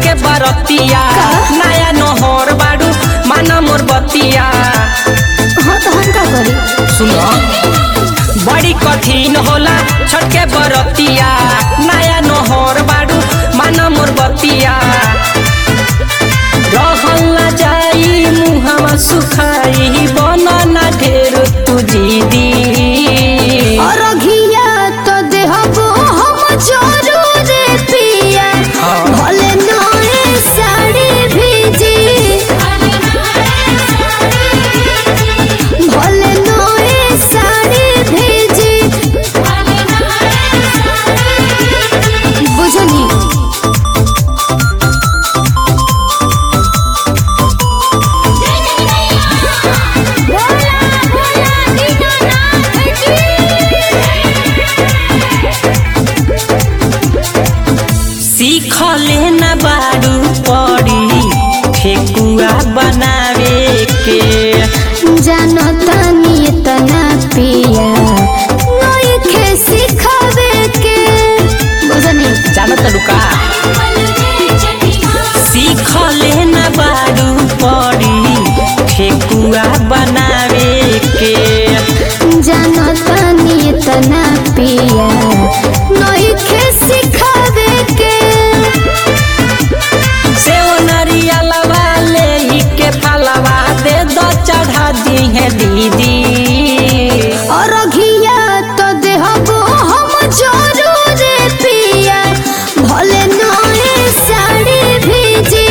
के बरतिया नया नहर बाड़ू माना मोर बतिया हाँ तो हम का करी सुनो बड़ी कठिन होला छठ के बरतिया नया नहर बाड़ू माना मोर बतिया रहल ना जाई मुहवा सुखाई बनना ढेर तू दीदी और घिया तो देहबो हम जरूर पिया हाँ। भले नए साड़ी भेजी भले नए साड़ी भेजी बुझनी सीखले न बारू पड़ी ठेकुआ बनावे के जानो तानी तना पिया नइखे सिखावे के बुझनी जानो तो रुका सीखले न बारू पड़ी ठेकुआ बनावे के जानो तानी तना पिया नइखे सिखावे के से नरियलवा ले ही के फलवा दे दो चढ़ा दी है दीदी और घिया तो देहबो हम जरूर पिया भले नए साड़ी भेजी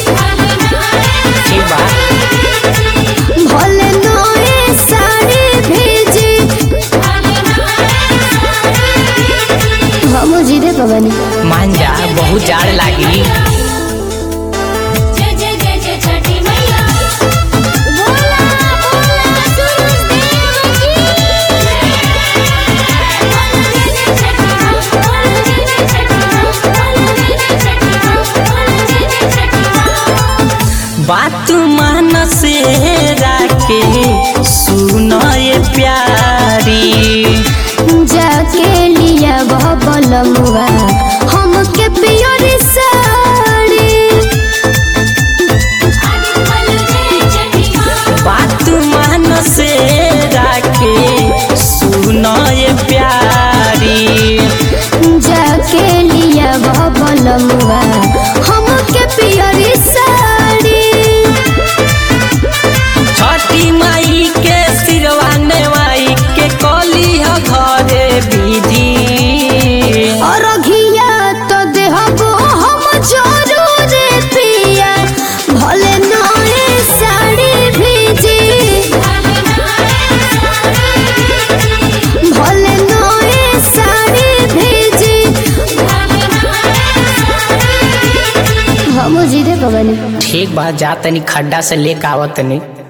ठीक बा भले नए साड़ी भेजी हम जीरे पवनी मान जा बहुत जाड़ लागी जय जय जय जय छठी मैया बोला बोला सूरज देव की बोला जय जय छठी माँ बोला जय जय छठी माँ बोला जय जय छठी माँ बोला जय जय छठी माँ बात मान से राके सुनो ये प्यारी जाके लिया बबल मुआ हमके पियर साड़ी आदि बोला जय छठी माँ बात मान से राके सुनो ये प्यारी जाके लिया बबल मुआ हमके पियर साड़ी छठी माई के सिरवाने माई के कली ह घरे विधि और घिया तो देहबो हम जरूर पिया भले नए साड़ी भेजी भले नए साड़ी भेजी हम जीरे पवनी ठीक बा जा तनी खड्डा से लेके आवत तनी